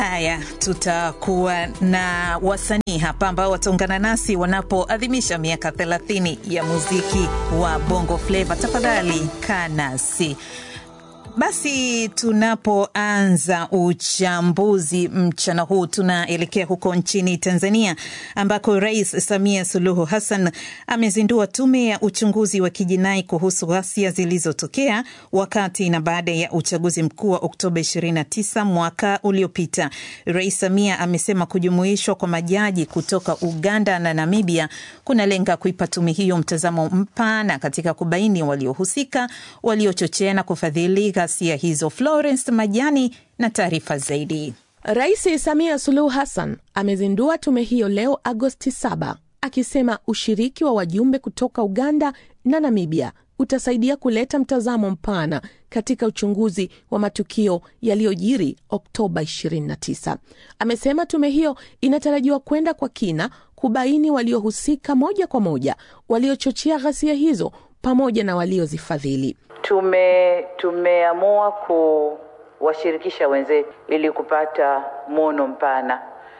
Haya, tutakuwa na wasanii hapa ambao wataungana nasi wanapoadhimisha miaka 30 ya muziki wa Bongo Flava. Tafadhali kaa nasi. Basi tunapoanza uchambuzi mchana huu, tunaelekea huko nchini Tanzania ambako Rais Samia Suluhu Hassan amezindua tume ya uchunguzi wa kijinai kuhusu ghasia zilizotokea wakati na baada ya uchaguzi mkuu wa Oktoba 29 mwaka uliopita. Rais Samia amesema kujumuishwa kwa majaji kutoka Uganda na Namibia kunalenga kuipa tume hiyo mtazamo mpana katika kubaini waliohusika, waliochochea na kufadhili ghasia hizo. Florence Majani na taarifa zaidi. Rais Samia Suluhu Hassan amezindua tume hiyo leo Agosti 7 akisema ushiriki wa wajumbe kutoka Uganda na Namibia utasaidia kuleta mtazamo mpana katika uchunguzi wa matukio yaliyojiri Oktoba 29. Amesema tume hiyo inatarajiwa kwenda kwa kina kubaini waliohusika moja kwa moja, waliochochea ghasia hizo pamoja na waliozifadhili. Tume tumeamua kuwashirikisha wenzetu ili kupata mwono mpana,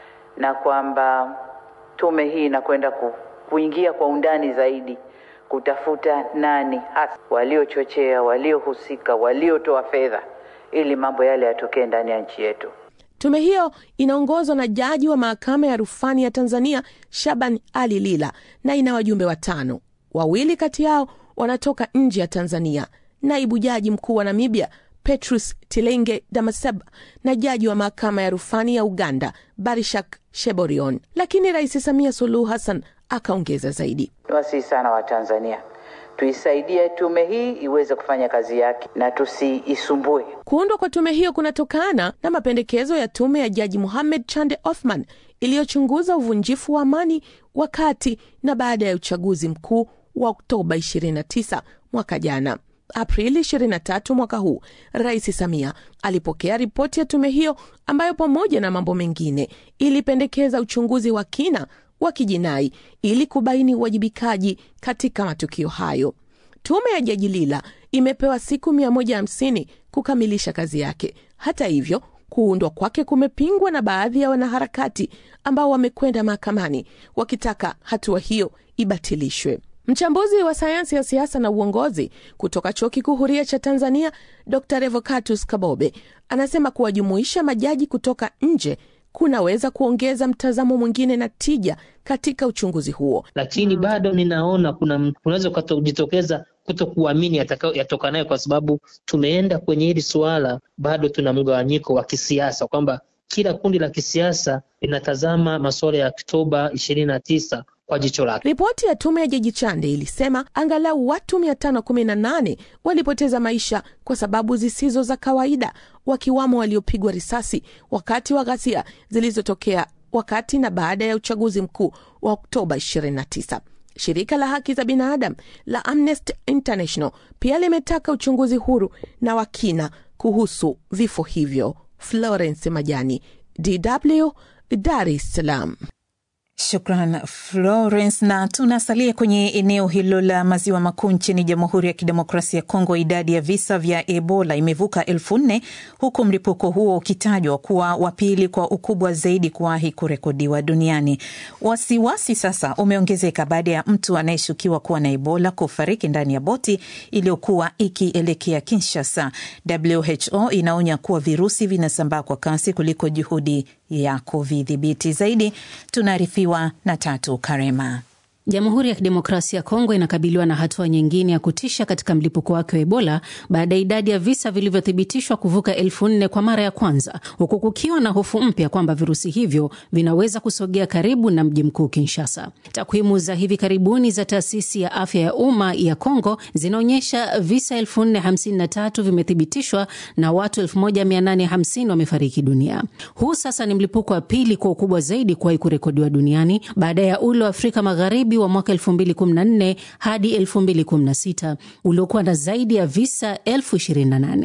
na kwamba tume hii inakwenda ku, kuingia kwa undani zaidi kutafuta nani hasa waliochochea, waliohusika, waliotoa fedha ili mambo yale yatokee ndani ya nchi yetu. Tume hiyo inaongozwa na jaji wa mahakama ya rufani ya Tanzania Shaban Ali Lila na ina wajumbe watano. Wawili kati yao wanatoka nje ya Tanzania, naibu jaji mkuu wa Namibia Petrus Tilenge Damaseba na jaji wa mahakama ya rufani ya Uganda Barishak Sheborion. Lakini Rais Samia Suluhu Hassan akaongeza zaidi, niwasihi sana Watanzania tuisaidie tume hii iweze kufanya kazi yake na tusiisumbue. Kuundwa kwa tume hiyo kunatokana na mapendekezo ya tume ya jaji Muhamed Chande Othman iliyochunguza uvunjifu wa amani wakati na baada ya uchaguzi mkuu wa Oktoba 29 mwaka jana. Aprili 23 mwaka huu, Rais Samia alipokea ripoti ya tume hiyo ambayo pamoja na mambo mengine ilipendekeza uchunguzi wa kina wa kijinai ili kubaini uwajibikaji katika matukio hayo. Tume ya Jaji Lila imepewa siku 150 kukamilisha kazi yake. Hata hivyo, kuundwa kwake kumepingwa na baadhi ya wanaharakati ambao wamekwenda mahakamani wakitaka hatua hiyo ibatilishwe. Mchambuzi wa sayansi ya siasa na uongozi kutoka Chuo Kikuu Huria cha Tanzania, Dr Revocatus Kabobe anasema kuwajumuisha majaji kutoka nje kunaweza kuongeza mtazamo mwingine na tija katika uchunguzi huo, lakini bado ninaona kuna kunaweza kujitokeza kuto kuamini yatokanayo, kwa sababu tumeenda kwenye hili suala, bado tuna mgawanyiko wa kisiasa kwamba kila kundi la kisiasa linatazama masuala ya Oktoba ishirini na tisa kwa jicho lake. Ripoti ya tume ya Jaji Chande ilisema angalau watu 518 walipoteza maisha kwa sababu zisizo za kawaida, wakiwamo waliopigwa risasi wakati wa ghasia zilizotokea wakati na baada ya uchaguzi mkuu wa Oktoba 29. Shirika la haki za binadamu la Amnesty International pia limetaka uchunguzi huru na wa kina kuhusu vifo hivyo. Florence Majani, DW, Dar es Salaam. Shukran Florence. Na tunasalia kwenye eneo hilo la maziwa makuu nchini Jamhuri ya Kidemokrasia ya Kongo. Idadi ya visa vya Ebola imevuka elfu nne huku mlipuko huo ukitajwa kuwa wa pili kwa ukubwa zaidi kuwahi kurekodiwa duniani. Wasiwasi sasa umeongezeka baada ya mtu anayeshukiwa kuwa na Ebola kufariki ndani ya boti iliyokuwa ikielekea Kinshasa. WHO inaonya kuwa virusi vinasambaa kwa kasi kuliko juhudi ya kuvidhibiti. Zaidi tunaarifiwa na Tatu Karema. Jamhuri ya Kidemokrasia ya Kongo inakabiliwa na hatua nyingine ya kutisha katika mlipuko wake wa Ebola baada ya idadi ya visa vilivyothibitishwa kuvuka elfu nne kwa mara ya kwanza, huku kukiwa na hofu mpya kwamba virusi hivyo vinaweza kusogea karibu na mji mkuu Kinshasa. Takwimu za hivi karibuni za taasisi ya afya ya umma ya Kongo zinaonyesha visa elfu nne hamsini na tatu vimethibitishwa na watu elfu moja mia nane hamsini wamefariki dunia. Huu sasa ni mlipuko wa pili kwa ukubwa zaidi kuwahi kurekodiwa duniani baada ya ule wa Afrika Magharibi wa mwaka 2014 hadi 2016 uliokuwa na zaidi ya visa elfu 28.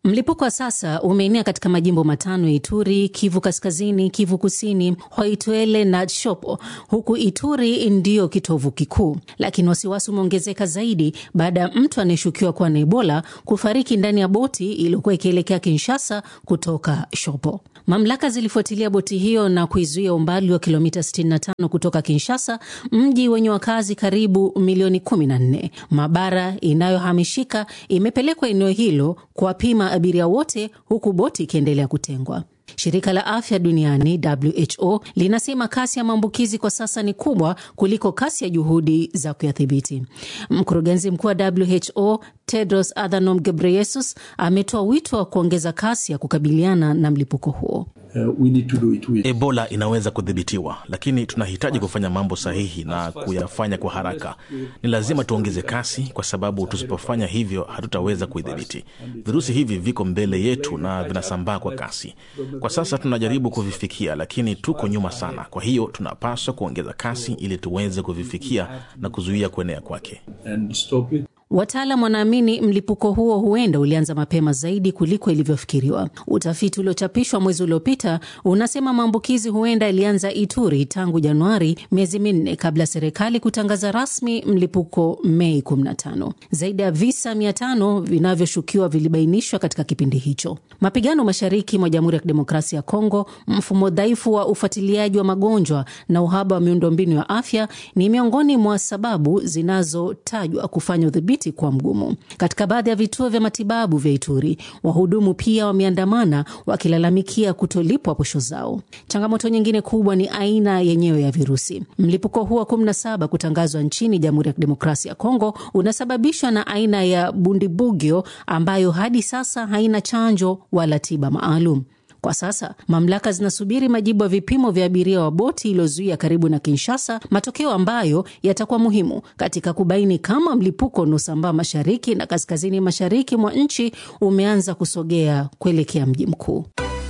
Mlipuko wa sasa umeenea katika majimbo matano ya Ituri, Kivu Kaskazini, Kivu Kusini, Hoituele na Tshopo, huku Ituri ndiyo kitovu kikuu. Lakini wasiwasi umeongezeka zaidi baada ya mtu anayeshukiwa kuwa na Ebola kufariki ndani ya boti iliyokuwa ikielekea Kinshasa kutoka Shopo. Mamlaka zilifuatilia boti hiyo na kuizuia umbali wa kilomita 65 kutoka Kinshasa, mji wenye wakazi karibu milioni 14. Maabara inayohamishika imepelekwa eneo hilo kuwapima abiria wote, huku boti ikiendelea kutengwa. Shirika la afya duniani WHO linasema kasi ya maambukizi kwa sasa ni kubwa kuliko kasi ya juhudi za kuyadhibiti. Mkurugenzi mkuu wa WHO Tedros Adhanom Ghebreyesus ametoa wito wa kuongeza kasi ya kukabiliana na mlipuko huo. Uh, we need to do it with... Ebola inaweza kudhibitiwa, lakini tunahitaji kufanya mambo sahihi na kuyafanya kwa haraka. Ni lazima tuongeze kasi, kwa sababu tusipofanya hivyo hatutaweza kuidhibiti. Virusi hivi viko mbele yetu na vinasambaa kwa kasi. Kwa sasa tunajaribu kuvifikia, lakini tuko nyuma sana. Kwa hiyo tunapaswa kuongeza kasi ili tuweze kuvifikia na kuzuia kuenea kwake. and stop it. Wataalam wanaamini mlipuko huo huenda ulianza mapema zaidi kuliko ilivyofikiriwa. Utafiti uliochapishwa mwezi uliopita unasema maambukizi huenda ilianza Ituri tangu Januari, miezi minne kabla ya serikali kutangaza rasmi mlipuko Mei 15. Zaidi ya visa 500 vinavyoshukiwa vilibainishwa katika kipindi hicho. Mapigano mashariki mwa Jamhuri ya Kidemokrasia ya Kongo, mfumo dhaifu wa ufuatiliaji wa magonjwa na uhaba wa miundombinu ya afya ni miongoni mwa sababu zinazotajwa kufanya udhibiti kuwa mgumu. Katika baadhi ya vituo vya matibabu vya Ituri, wahudumu pia wameandamana wakilalamikia kutolipwa posho zao. Changamoto nyingine kubwa ni aina yenyewe ya virusi. Mlipuko huu wa 17 kutangazwa nchini Jamhuri ya Kidemokrasia ya Kongo unasababishwa na aina ya Bundibugyo ambayo hadi sasa haina chanjo wala tiba maalum. Kwa sasa mamlaka zinasubiri majibu ya vipimo vya abiria wa boti iliyozuia karibu na Kinshasa, matokeo ambayo yatakuwa muhimu katika kubaini kama mlipuko unaosambaa mashariki na kaskazini mashariki mwa nchi umeanza kusogea kuelekea mji mkuu.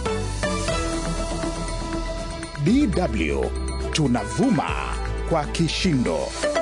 DW tunavuma kwa kishindo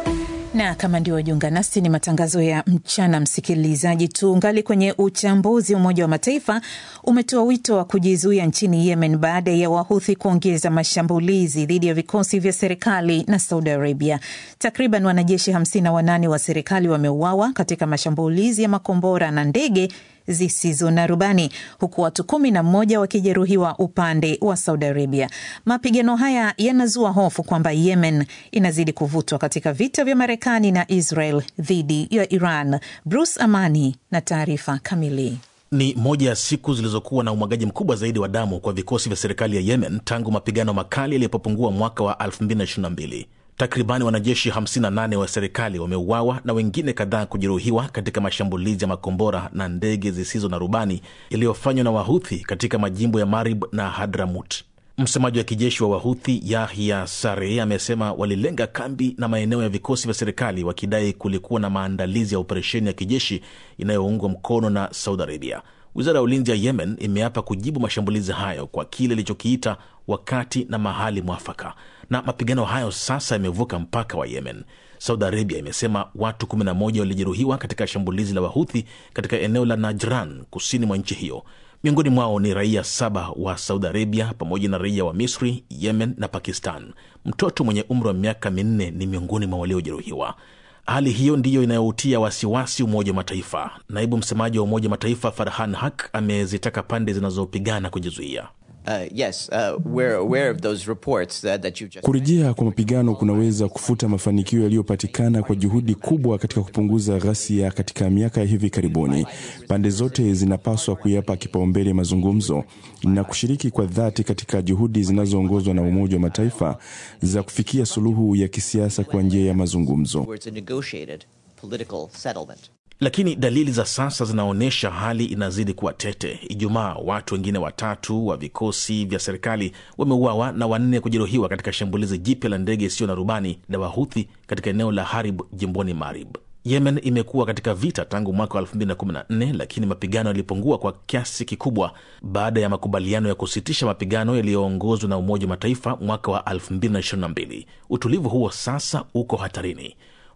na kama ndio wajiunga nasi, ni matangazo ya mchana. Msikilizaji, tuungali kwenye uchambuzi. Umoja wa Mataifa umetoa wito wa kujizuia nchini Yemen baada ya Wahuthi kuongeza mashambulizi dhidi ya vikosi vya serikali na Saudi Arabia. Takriban wanajeshi 58 wa serikali wameuawa katika mashambulizi ya makombora na ndege zisizo na rubani huku watu kumi na mmoja wakijeruhiwa upande wa Saudi Arabia. Mapigano haya yanazua hofu kwamba Yemen inazidi kuvutwa katika vita vya Marekani na Israel dhidi ya Iran. Bruce Amani na taarifa kamili. Ni moja ya siku zilizokuwa na umwagaji mkubwa zaidi wa damu kwa vikosi vya serikali ya Yemen tangu mapigano makali yalipopungua mwaka wa 2022. Takribani wanajeshi 58 wa serikali wameuawa na wengine kadhaa kujeruhiwa katika mashambulizi ya makombora na ndege zisizo na rubani yaliyofanywa na Wahuthi katika majimbo ya Marib na Hadramut. Msemaji wa kijeshi wa Wahuthi Yahya Sare amesema walilenga kambi na maeneo ya vikosi vya serikali wakidai kulikuwa na maandalizi ya operesheni ya kijeshi inayoungwa mkono na Saudi Arabia. Wizara ya ulinzi ya Yemen imeapa kujibu mashambulizi hayo kwa kile ilichokiita wakati na mahali mwafaka, na mapigano hayo sasa yamevuka mpaka wa Yemen. Saudi Arabia imesema watu 11 walijeruhiwa katika shambulizi la Wahuthi katika eneo la Najran, kusini mwa nchi hiyo. Miongoni mwao ni raia saba wa Saudi Arabia pamoja na raia wa Misri, Yemen na Pakistan. Mtoto mwenye umri wa miaka minne ni miongoni mwa waliojeruhiwa. Hali hiyo ndiyo inayoutia wasiwasi Umoja wa Mataifa. Naibu msemaji wa Umoja wa Mataifa Farhan Haq amezitaka pande zinazopigana kujizuia. Uh, yes, uh, we're aware of those reports that, that you just... Kurejea kwa mapigano kunaweza kufuta mafanikio yaliyopatikana kwa juhudi kubwa katika kupunguza ghasia katika miaka ya hivi karibuni. Pande zote zinapaswa kuyapa kipaumbele mazungumzo na kushiriki kwa dhati katika juhudi zinazoongozwa na Umoja wa Mataifa za kufikia suluhu ya kisiasa kwa njia ya mazungumzo. towards a negotiated political settlement. Lakini dalili za sasa zinaonyesha hali inazidi kuwa tete. Ijumaa, watu wengine watatu wa vikosi vya serikali wameuawa na wanne kujeruhiwa katika shambulizi jipya la ndege isiyo na rubani la Wahuthi katika eneo la Harib jimboni Marib. Yemen imekuwa katika vita tangu mwaka wa 2014 lakini mapigano yalipungua kwa kiasi kikubwa baada ya makubaliano ya kusitisha mapigano yaliyoongozwa na Umoja wa Mataifa mwaka wa 2022. Utulivu huo sasa uko hatarini.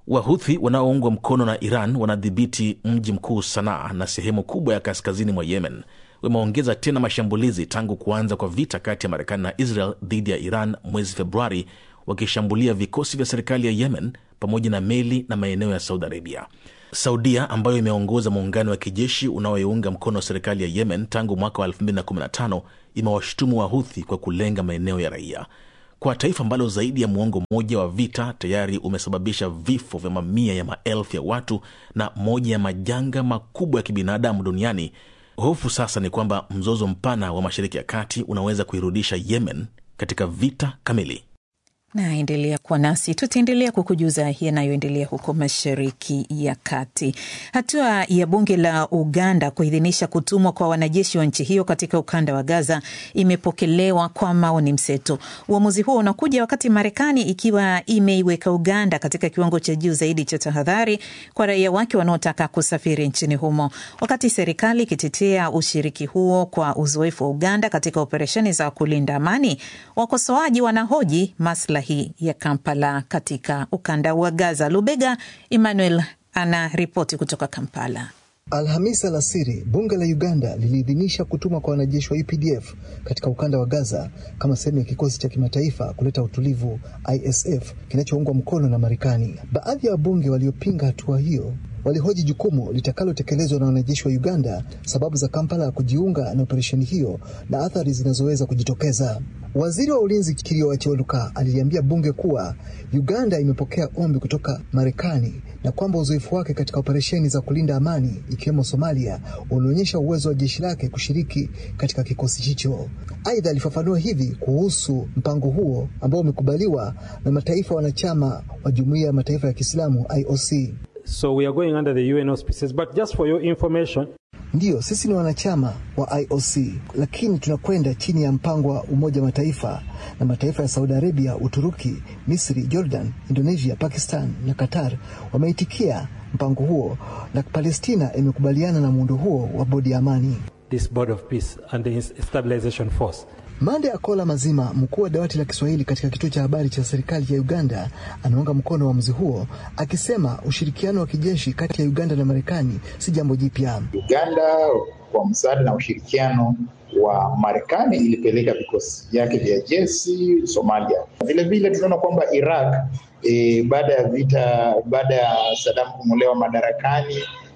Wahuthi wanaoungwa mkono na Iran wanadhibiti mji mkuu Sanaa na sehemu kubwa ya kaskazini mwa Yemen. Wameongeza tena mashambulizi tangu kuanza kwa vita kati ya Marekani na Israel dhidi ya Iran mwezi Februari, wakishambulia vikosi vya serikali ya Yemen pamoja na meli na maeneo ya Saudi Arabia. Saudia ambayo imeongoza muungano wa kijeshi unaoiunga mkono serikali ya Yemen tangu mwaka wa 2015 imewashutumu Wahuthi kwa kulenga maeneo ya raia. Kwa taifa ambalo zaidi ya muongo mmoja wa vita tayari umesababisha vifo vya mamia ya maelfu ya watu na moja ya majanga makubwa ya kibinadamu duniani, hofu sasa ni kwamba mzozo mpana wa Mashariki ya Kati unaweza kuirudisha Yemen katika vita kamili. Naendelea kuwa nasi, tutaendelea kukujuza yanayoendelea huko mashariki ya kati. Hatua ya bunge la Uganda kuidhinisha kutumwa kwa wanajeshi wa nchi hiyo katika ukanda wa Gaza imepokelewa kwa maoni mseto. Uamuzi huo unakuja wakati Marekani ikiwa imeiweka Uganda katika kiwango cha juu zaidi cha tahadhari kwa raia wake wanaotaka kusafiri nchini humo, wakati serikali ikitetea ushiriki huo kwa uzoefu wa Uganda katika operesheni za kulinda amani. Wakosoaji wanahoji maslahi ya Kampala katika ukanda wa Gaza. Lubega Emmanuel ana ripoti kutoka Kampala. Alhamisi alasiri bunge la Uganda liliidhinisha kutumwa kwa wanajeshi wa UPDF katika ukanda wa Gaza kama sehemu ya kikosi cha kimataifa kuleta utulivu ISF kinachoungwa mkono na Marekani. Baadhi ya wabunge waliopinga hatua hiyo walihoji jukumu litakalotekelezwa na wanajeshi wa Uganda, sababu za Kampala ya kujiunga na operesheni hiyo na athari zinazoweza kujitokeza. Waziri wa ulinzi Kirio Achiwaluka aliliambia bunge kuwa Uganda imepokea ombi kutoka Marekani na kwamba uzoefu wake katika operesheni za kulinda amani ikiwemo Somalia unaonyesha uwezo wa jeshi lake kushiriki katika kikosi hicho. Aidha, alifafanua hivi kuhusu mpango huo ambao umekubaliwa na mataifa wanachama wa Jumuiya ya Mataifa ya Kiislamu IOC. So we are going under the UN auspices, but just for your information, Ndiyo, sisi ni wanachama wa IOC, lakini tunakwenda chini ya mpango wa Umoja wa Mataifa na mataifa ya Saudi Arabia, Uturuki, Misri, Jordan, Indonesia, Pakistan na Qatar wameitikia mpango huo, na Palestina imekubaliana na muundo huo wa bodi ya amani. this board of peace and the stabilization force. Mande Akola Mazima, mkuu wa dawati la Kiswahili katika kituo cha habari cha serikali ya Uganda, anaunga mkono uamuzi huo, akisema ushirikiano wa kijeshi kati ya Uganda na Marekani si jambo jipya. Uganda kwa msaada na ushirikiano wa Marekani ilipeleka vikosi vyake vya jeshi Somalia. Vilevile tunaona kwamba Iraq e, baada ya vita, baada ya Saddam kung'olewa madarakani,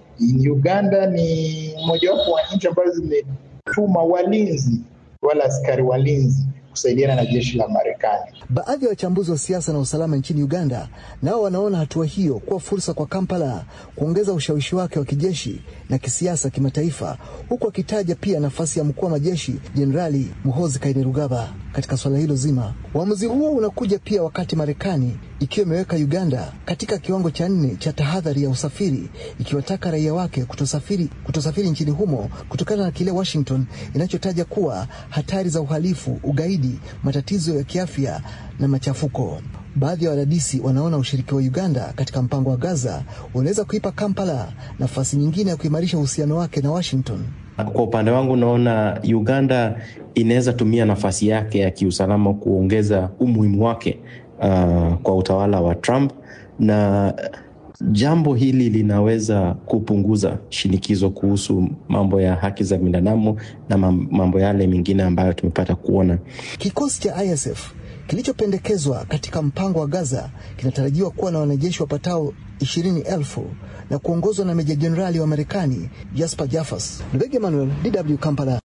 Uganda ni mojawapo wa nchi ambazo zimetuma walinzi wala askari walinzi kusaidiana na jeshi la Marekani. Baadhi ya wachambuzi wa siasa na usalama nchini Uganda nao wanaona hatua hiyo kuwa fursa kwa Kampala kuongeza ushawishi wake wa kijeshi na kisiasa kimataifa, huku akitaja pia nafasi ya mkuu wa majeshi Jenerali Muhoozi Kainerugaba katika swala hilo zima. Uamuzi huo unakuja pia wakati Marekani ikiwa imeweka Uganda katika kiwango cha nne cha tahadhari ya usafiri, ikiwataka raia wake kutosafiri, kutosafiri nchini humo kutokana na kile Washington inachotaja kuwa hatari za uhalifu, ugaidi, matatizo ya kiafya na machafuko. Baadhi ya wadadisi wanaona ushiriki wa Uganda katika mpango wa Gaza unaweza kuipa Kampala nafasi nyingine ya kuimarisha uhusiano wake na Washington. Kwa upande wangu naona Uganda inaweza tumia nafasi yake ya kiusalama kuongeza umuhimu wake uh, kwa utawala wa Trump na jambo hili linaweza kupunguza shinikizo kuhusu mambo ya haki za binadamu na mambo yale mengine ambayo tumepata kuona. Kikosi cha ISF kilichopendekezwa katika mpango wa Gaza kinatarajiwa kuwa na wanajeshi wapatao ishirini elfu na kuongozwa na meja jenerali wa Marekani Jasper Jafas. Lubega Emmanuel, DW Kampala.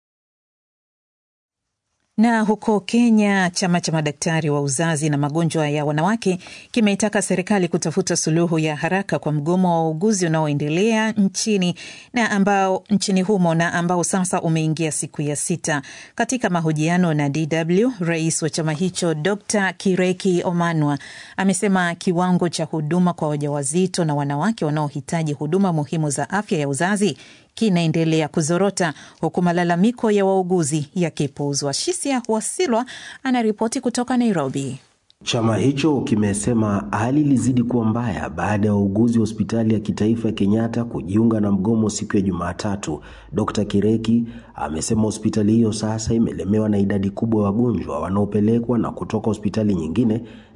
Na huko Kenya, chama cha madaktari wa uzazi na magonjwa ya wanawake kimeitaka serikali kutafuta suluhu ya haraka kwa mgomo wa wauguzi unaoendelea nchini na ambao nchini humo na ambao sasa umeingia siku ya sita. Katika mahojiano na DW, rais wa chama hicho Dr. Kireki Omanwa amesema kiwango cha huduma kwa wajawazito na wanawake wanaohitaji huduma muhimu za afya ya uzazi kinaendelea kuzorota huku malalamiko ya wauguzi yakipuuzwa. Shisia Wasilwa anaripoti kutoka Nairobi. Chama hicho kimesema hali ilizidi kuwa mbaya baada ya wauguzi wa hospitali ya kitaifa ya Kenyatta kujiunga na mgomo siku ya Jumatatu. Dr. Kireki amesema hospitali hiyo sasa imelemewa na idadi kubwa ya wagonjwa wanaopelekwa na kutoka hospitali nyingine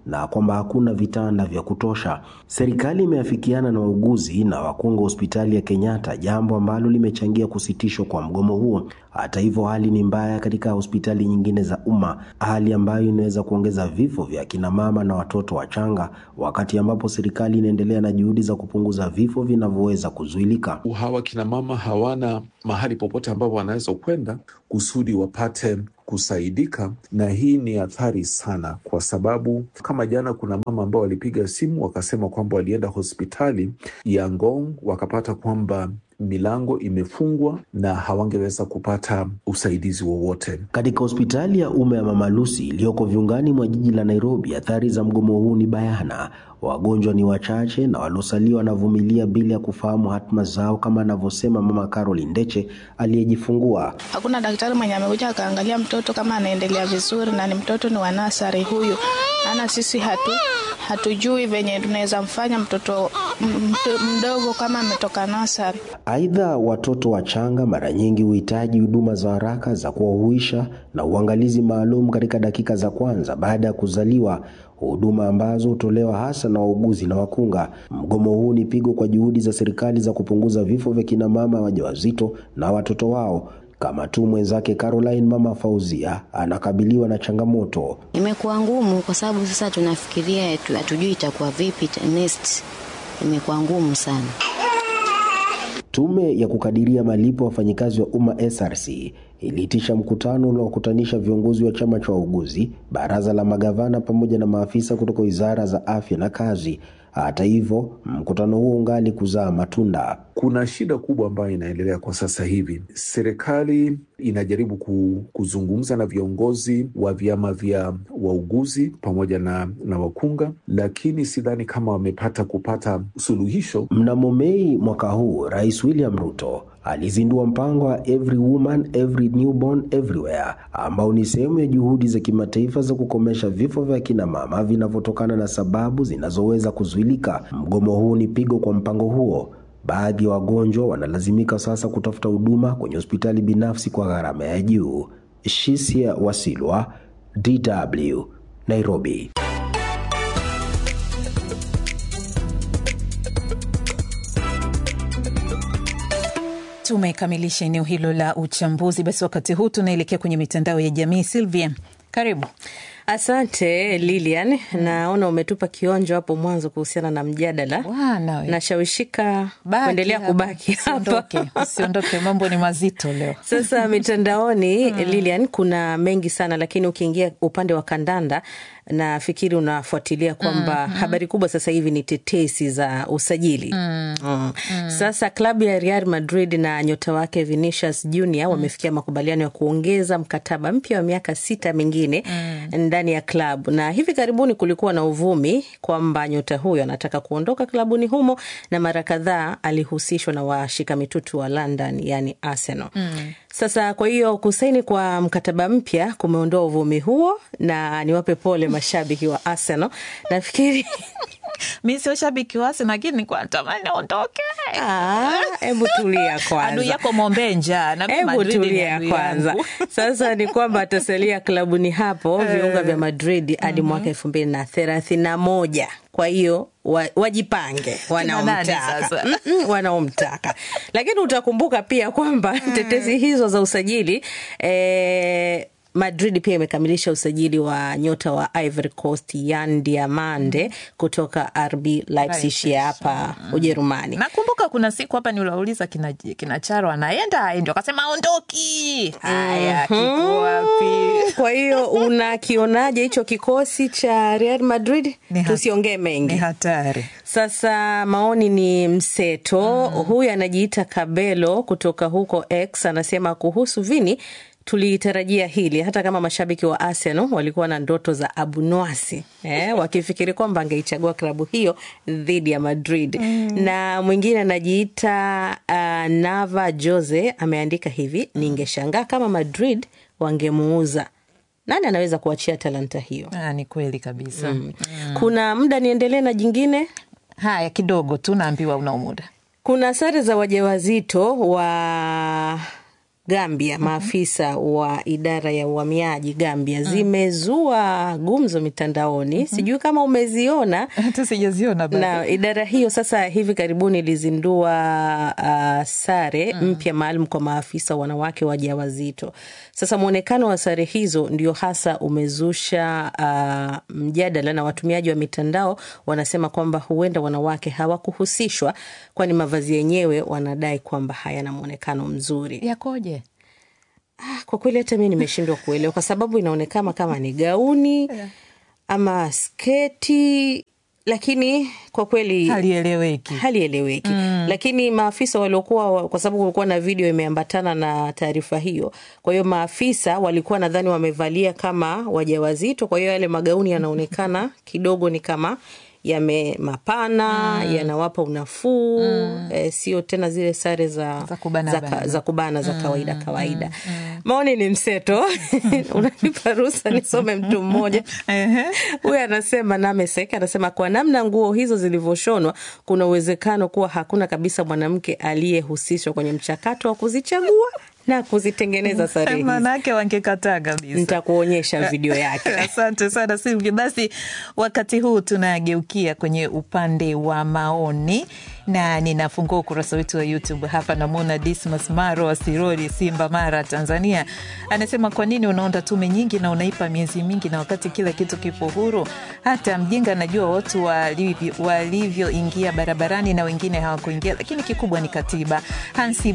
na kwamba hakuna vitanda vya kutosha. Serikali imeafikiana na wauguzi na wakunga hospitali ya Kenyatta, jambo ambalo limechangia kusitishwa kwa mgomo huo. Hata hivyo, hali ni mbaya katika hospitali nyingine za umma, hali ambayo inaweza kuongeza vifo vya kina mama na watoto wachanga, wakati ambapo serikali inaendelea na juhudi za kupunguza vifo vinavyoweza kuzuilika. Hawa kina mama hawana mahali popote ambapo wanaweza kwenda kusudi wapate kusaidika, na hii ni athari sana, kwa sababu kama jana kuna mama ambao walipiga simu wakasema kwamba walienda hospitali ya Ngong wakapata kwamba milango imefungwa na hawangeweza kupata usaidizi wowote. Katika hospitali ya umma ya Mama Lucy iliyoko viungani mwa jiji la Nairobi, athari za mgomo huu ni bayana. Wagonjwa ni wachache na waliosalia wanavumilia bila ya kufahamu hatima zao, kama anavyosema Mama Caroline Ndeche aliyejifungua. Hakuna daktari mwenye amekuja akaangalia mtoto kama anaendelea vizuri, na ni mtoto ni wanasari huyu, ana sisi hatu hatujui venye tunaweza mfanya mtoto mdogo kama ametoka nasari. Aidha, watoto wachanga mara nyingi huhitaji huduma za haraka za kuwahuisha na uangalizi maalum katika dakika za kwanza baada ya kuzaliwa, huduma ambazo hutolewa hasa na wauguzi na wakunga. Mgomo huu ni pigo kwa juhudi za serikali za kupunguza vifo vya kina mama wajawazito na watoto wao kama tu mwenzake Caroline mama Fauzia anakabiliwa na changamoto. Imekuwa ngumu kwa sababu sasa tunafikiria hatujui itakuwa vipi next. Imekuwa ngumu sana. Tume ya kukadiria malipo ya wafanyikazi wa umma SRC iliitisha mkutano unaokutanisha viongozi wa chama cha wauguzi, baraza la magavana pamoja na maafisa kutoka wizara za afya na kazi. Hata hivyo, mkutano huo ungali kuzaa matunda. Kuna shida kubwa ambayo inaendelea kwa sasa hivi. Serikali inajaribu kuzungumza na viongozi wa vyama vya wauguzi pamoja na, na wakunga, lakini sidhani kama wamepata kupata suluhisho. Mnamo Mei mwaka huu, Rais William Ruto alizindua mpango wa Every Woman Every Newborn Everywhere ambao ni sehemu ya juhudi za kimataifa za kukomesha vifo vya kina mama vinavyotokana na sababu zinazoweza kuzuilika. Mgomo huu ni pigo kwa mpango huo. Baadhi ya wagonjwa wanalazimika sasa kutafuta huduma kwenye hospitali binafsi kwa gharama ya juu. Shisia Wasilwa, DW, Nairobi. Tumekamilisha eneo hilo la uchambuzi. Basi wakati huu tunaelekea kwenye mitandao ya jamii. Silvia, karibu. Asante Lilian, naona umetupa kionjo hapo mwanzo kuhusiana na mjadala. Nashawishika kuendelea kubaki hapa, usiondoke, mambo ni mazito leo. Sasa mitandaoni Lilian, kuna mengi sana, lakini ukiingia upande wa kandanda nafikiri unafuatilia kwamba mm -hmm. habari kubwa sasa hivi ni tetesi za usajili mm -hmm. Mm. Sasa klabu ya Real Madrid na nyota wake Vinicius Junior mm. wamefikia makubaliano ya kuongeza mkataba mpya wa miaka sita mingine mm. ndani ya klabu, na hivi karibuni kulikuwa na uvumi kwamba nyota huyo anataka kuondoka klabuni humo, na mara kadhaa alihusishwa na washika mitutu wa London, yani Arsenal mm. Sasa kwa hiyo kusaini kwa mkataba mpya kumeondoa uvumi huo, na niwape pole mashabiki wa Arsenal. Nafikiri mi sio shabiki wa Arsenal, lakini nilikuwa natamani aondoke. Hebu tulia kwanza, adui yako mwombe njaa. Hebu tulia kwanza. Sasa ni kwamba atasalia klabuni hapo viunga vya Madrid hadi mm -hmm. mwaka elfu mbili na thelathini na moja kwa hiyo wa, wajipange wanaomtaka mm -mm, wanaomtaka lakini utakumbuka pia kwamba tetezi hizo za usajili eh, Madrid pia imekamilisha usajili wa nyota wa Ivory Coast Yan Diamande kutoka RB Leipzig ya hapa Ujerumani. Nakumbuka kuna siku hapa niulauliza kina, kina Charo anaenda aendi, akasema aondoki. Haya, mm -hmm. kiko wapi? Kwa hiyo unakionaje hicho kikosi cha Real Madrid? Tusiongee mengi, ni hatari. Sasa maoni ni mseto. mm. Huyu anajiita Kabelo kutoka huko X anasema kuhusu Vini tulitarajia hili hata kama mashabiki wa Arsenal walikuwa na ndoto za abunwasi eh, wakifikiri kwamba angeichagua klabu hiyo dhidi ya Madrid. mm. Na mwingine anajiita uh, Nava Jose ameandika hivi, ningeshangaa kama Madrid wangemuuza nani anaweza kuachia talanta hiyo? Ah, ni kweli kabisa. mm. Mm. Kuna muda niendelee na jingine. Haya, kidogo tu naambiwa una muda. Kuna sare za wajawazito wa Gambia, maafisa wa idara ya uhamiaji Gambia zimezua gumzo mitandaoni. Sijui kama umeziona. Hata sijaziona bado. Na idara hiyo sasa hivi karibuni ilizindua uh, sare mpya maalum kwa maafisa wanawake wajawazito. Sasa mwonekano wa sare hizo ndio hasa umezusha uh, mjadala, na watumiaji wa mitandao wanasema kwamba huenda wanawake hawakuhusishwa, kwani mavazi yenyewe wanadai kwamba hayana mwonekano mzuri. Yakoje? Ah, kwa kweli hata mi nimeshindwa kuelewa kwa sababu inaonekana kama ni gauni ama sketi lakini kwa kweli halieleweki, halieleweki. Mm. Lakini maafisa waliokuwa, kwa sababu kulikuwa na video imeambatana na taarifa hiyo, kwa hiyo maafisa walikuwa nadhani wamevalia kama wajawazito, kwa hiyo yale magauni yanaonekana kidogo ni kama yame mapana mm. yanawapa unafuu mm. E, sio tena zile sare za, za kubana za, bana. za, kubana za kawaida kawaida. Maoni ni mseto unanipa ruhusa nisome mtu mmoja huyu anasema Namesek anasema kwa namna nguo hizo zilivyoshonwa, kuna uwezekano kuwa hakuna kabisa mwanamke aliyehusishwa kwenye mchakato wa kuzichagua na kuzitengeneza sare hizi. Manake wangekataa kabisa. Nitakuonyesha video yake. Asante sana Silvia. Basi wakati huu tunageukia kwenye upande wa maoni na ninafungua ukurasa wetu wa YouTube hapa. Namwona Dismas Maro wa Sirori, Simba, Mara, Tanzania, anasema kwa nini unaunda tume nyingi na unaipa miezi mingi, na wakati kila kitu kipo huru? Hata mjinga anajua watu walivyoingia walivyo barabarani na wengine hawakuingia, lakini kikubwa ni katiba. Hansi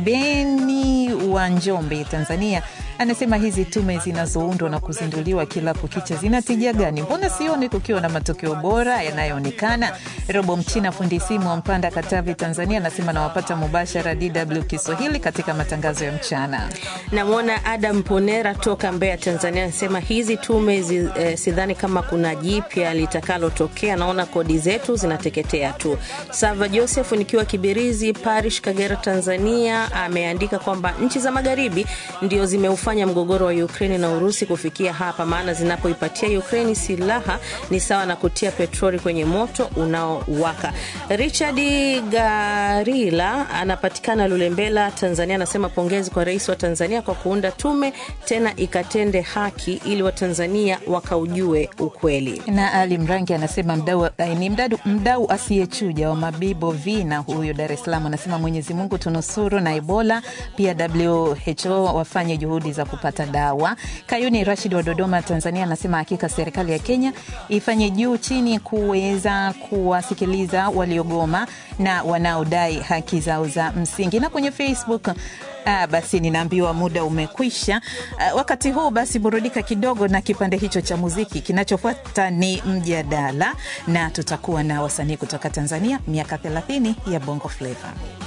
Beni wa Njombe, Tanzania, anasema hizi tume zinazoundwa na kuzinduliwa kila kukicha zina tija gani? Mbona sioni kukiwa na matokeo bora yanayoonekana? Robo Mchina, fundi simu wa Mpanda, Katavi, Tanzania, anasema nawapata mubashara DW Kiswahili katika matangazo ya mchana. Namwona Adam Ponera toka Mbeya, Tanzania, anasema hizi tume zi, eh, sidhani kama kuna jipya litakalotokea, naona kodi zetu zinateketea tu. Sava Joseph nikiwa Kibirizi Parish, Kagera, Tanzania, ameandika kwamba nchi za magharibi ndio zimeufanya mgogoro wa Ukraini na Urusi kufikia hapa, maana zinapoipatia Ukraini silaha ni sawa na kutia petroli kwenye moto unaowaka. Richard Garila anapatikana Lulembela, Tanzania, anasema pongezi kwa rais wa Tanzania kwa kuunda tume tena ikatende haki ili Watanzania wakaujue ukweli. Na Ali Mrangi anasema mdau, ni mdau, mdau asiyechuja wa Mabibo Vina huyo Dar es Salaam, anasema Mwenyezi Mungu tunusuru na Ebola, pia WHO wafanye juhudi za kupata dawa. Kayuni Rashid wa Dodoma, Tanzania, anasema hakika serikali ya Kenya ifanye juu chini kuweza kuwasikiliza waliogoma na wanaodai haki zao za msingi. Na kwenye Facebook Ah, basi ninaambiwa muda umekwisha. Ah, wakati huu basi burudika kidogo na kipande hicho cha muziki. Kinachofuata ni mjadala na tutakuwa na wasanii kutoka Tanzania, miaka 30 ya Bongo Flava.